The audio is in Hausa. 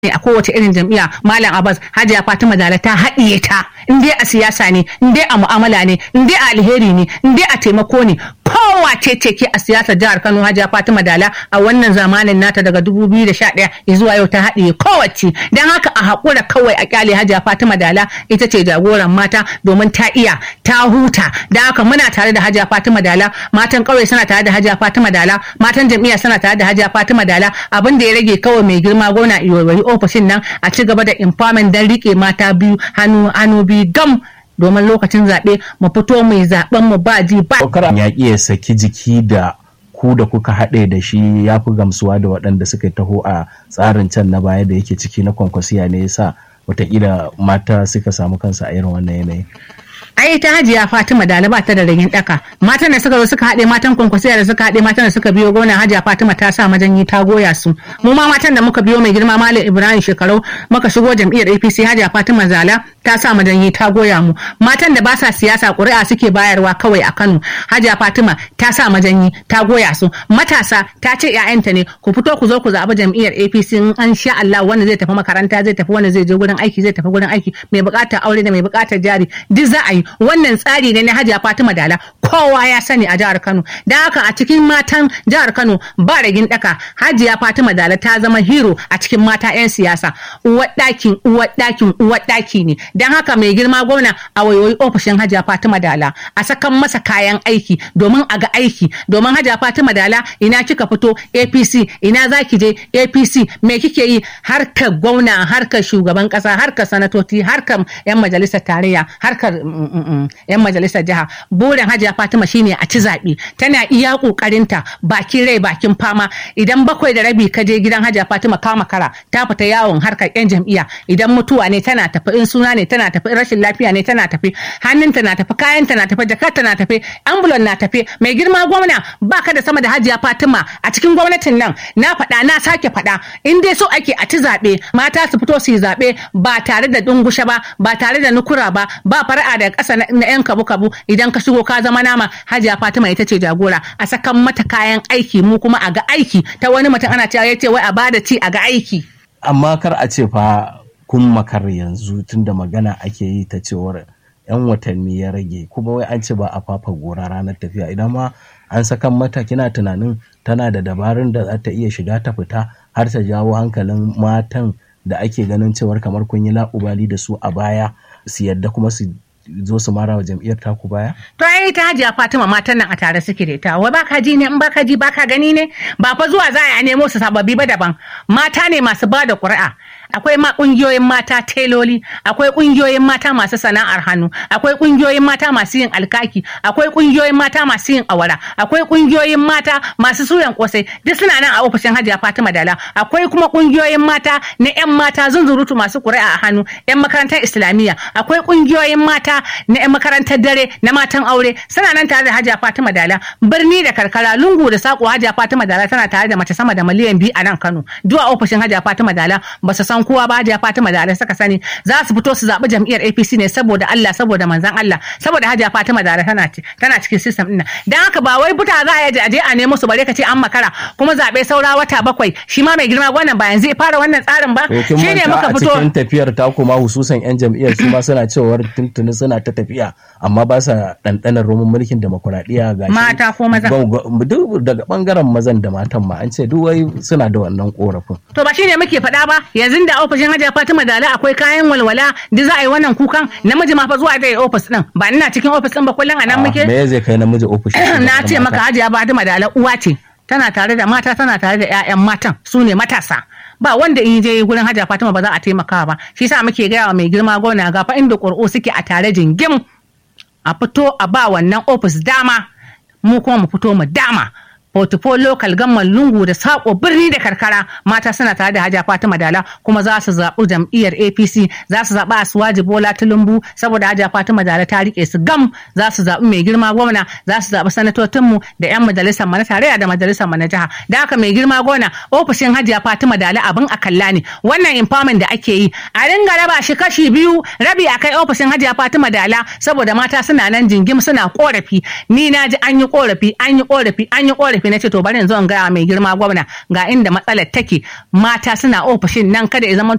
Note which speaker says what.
Speaker 1: ne a kowace irin jam'iyya malam abbas hajiya fatima dala ta haɗiye ta in dai a siyasa ne in dai a mu'amala ne in dai a alheri ne in dai a taimako ne kowace ce ke a siyasar jihar kano hajiya fatima dala a wannan zamanin nata daga 2011 zuwa yau ta haɗiye kowace don haka a haƙura kawai a kyale hajiya fatima dala ita ce jagoran mata domin ta iya ta huta don haka muna tare da hajiya fatima dala matan ƙauye suna tare da hajiya fatima dala matan jam'iyya suna tare da hajiya fatima dala abin da ya rage kawai mai girma gona iyoyi ofishin nan a ci gaba da empowerment don rike mata biyu hannu hannu biyu gam domin lokacin zaɓe mu fito mai zaɓen mu ba ji ba.
Speaker 2: ya ya saki jiki da ku da kuka haɗe da shi ya fi gamsuwa da waɗanda suka taho a tsarin can na baya da yake ciki na kwankwasiya ne yasa wataƙila mata suka samu kansu a irin wannan yanayi.
Speaker 1: ai ta hajiya Fatima da ba ta da ragin daka matan da suka zo suka haɗe matan kwankwasiya da suka haɗe matan da suka biyo gona hajiya Fatima ta sa majanyi ta goya su mu ma matan da muka biyo mai girma Malam Ibrahim shekarau muka shigo jam'iyyar APC hajiya Fatima Zala ta sa majanyi ta goya mu matan da ba sa siyasa ƙuri'a suke bayarwa kawai a Kano hajiya Fatima ta sa majanyi ta goya su matasa ta ce ƴaƴanta ne ku fito ku zo ku zaɓi jam'iyyar APC in an sha Allah wanda zai tafi makaranta zai tafi wanda zai je gurin aiki zai tafi gurin aiki mai buƙatar aure da mai buƙatar jari duk za a yi wannan tsari ne na hajiya fatima dala kowa ya sani a jihar kano da haka a cikin matan jihar kano ba ragin daka hajiya fatima dala ta zama hero a cikin mata 'yan siyasa uwar ɗakin uwar ɗakin uwar ɗaki ne don haka mai girma gwamna a wayoyi ofishin hajiya fatima dala a sakan masa kayan aiki domin a ga aiki domin hajiya fatima dala ina kika fito apc ina za ki je apc me kike yi harkar gwamna harkar shugaban kasa harkar sanatoci harkar 'yan majalisar tarayya harkar yan majalisar jiha burin hajiya fatima shine a ci zaɓe tana iya ƙoƙarinta bakin rai bakin fama idan bakwai da rabi ka je gidan hajiya fatima kama kara ta fita yawon harkar yan jam'iyya idan mutuwa ne tana tafi in suna ne tana tafi rashin lafiya ne tana tafi hannunta na tafi kayanta na tafi jakarta na tafi ambulan na tafi mai girma gwamna baka da sama da hajiya fatima a cikin gwamnatin nan na faɗa na sake faɗa in dai so ake a ci zaɓe mata su fito su yi zaɓe ba tare da dungushe ba ba tare da nukura ba ba fara'a da ƙasa na yan kabu kabu idan ka shigo ka zama nama hajiya fatima ita ce jagora a sakan mata kayan aiki mu kuma a ga aiki ta wani mutum ana cewa ya ce wai a bada ci a ga aiki
Speaker 2: amma kar a ce fa kun makar yanzu tunda magana ake yi ta cewar yan watanni ya rage kuma wai an ce ba a fafa gora ranar tafiya idan ma an sakan mata kina tunanin tana da dabarun da za ta iya shiga ta fita har ta jawo hankalin matan da ake ganin cewar kamar kun yi la'ubali da su a baya su yadda kuma su zo su mara wa jam'iyyar taku baya?
Speaker 1: To ai ta hajiya Fatima matan nan a tare suke da ita. Wai baka ji ne in baka ji baka gani ne? Ba fa zuwa za a nemo su sababbi ba daban. Mata ne masu ba da ƙuri'a. akwai ma kungiyoyin mata teloli akwai kungiyoyin mata masu sana'ar hannu akwai kungiyoyin mata masu yin alkaki akwai kungiyoyin mata masu yin awara akwai kungiyoyin mata masu suyan kosai duk suna nan a ofishin hajiya fatima dala akwai kuma kungiyoyin mata na yan mata zunzurutu masu ƙuri'a a hannu yan makarantar islamiyya akwai kungiyoyin mata na yan makarantar dare na matan aure suna nan tare da hajiya fatima dala birni da karkara lungu da sako hajiya fatima dala tana tare da mace sama da miliyan biyu a nan kano duk a ofishin hajiya fatima dala ba su san kowa ba hajiya fatima dala suka sani za su fito su zaɓi jam'iyyar apc ne saboda allah saboda manzan allah saboda hajiya fatima dala tana tana cikin system ɗin dan haka ba wai buta za a yi aje a nemo su bare ka ce an makara kuma zaɓe saura wata bakwai shi ma mai girma wannan ba yanzu ya fara wannan tsarin ba
Speaker 2: shi ne muka fito a cikin tafiyar ta kuma hususan yan jam'iyyar su ma suna cewar tuntuni suna ta tafiya amma ba sa ɗanɗanar roman mulkin demokuraɗiyya ga
Speaker 1: mata ko maza
Speaker 2: duk daga ɓangaren mazan da matan ma an ce duk wai suna da wannan korafin
Speaker 1: to ba shine muke faɗa ba yanzu da ofishin hajiya fatima dala akwai kayan walwala da za a yi wannan kukan namiji ma fa zuwa da ofis din ba ina cikin ofis din ba kullum a nan muke
Speaker 2: me zai kai namiji ofis
Speaker 1: na ce maka hajiya fatima dala uwa ce tana tare da mata tana tare da 'ya'yan matan su ne matasa ba wanda in je gurin hajiya fatima ba za a taimaka ba shi sa muke gaya wa mai girma gona ga fa inda ƙuri'u suke a tare jingim a fito a ba wannan ofis dama mu kuma mu fito mu dama portfolio local gamman lungu da sako birni da karkara mata suna tare da hajiya fatima dala kuma za su zaɓi jam'iyyar apc za su zaɓi asuwaji bola tulumbu saboda hajiya fatima dala ta rike su gam za su zaɓi mai girma gwamna za su zaɓi sanatocinmu da yan majalisar mu na tarayya da majalisar mu na jiha da haka mai girma gwamna ofishin hajiya fatima dala abin a kalla ne wannan empowerment da ake yi a ringa raba shi kashi biyu rabi a kai ofishin hajiya fatima dala saboda mata suna nan jingim suna korafi ni na ji an yi korafi an yi korafi an yi korafi na ce to bari in zo in gaya mai girma gwamna ga inda matsalar take mata suna ofishin nan kada ya zama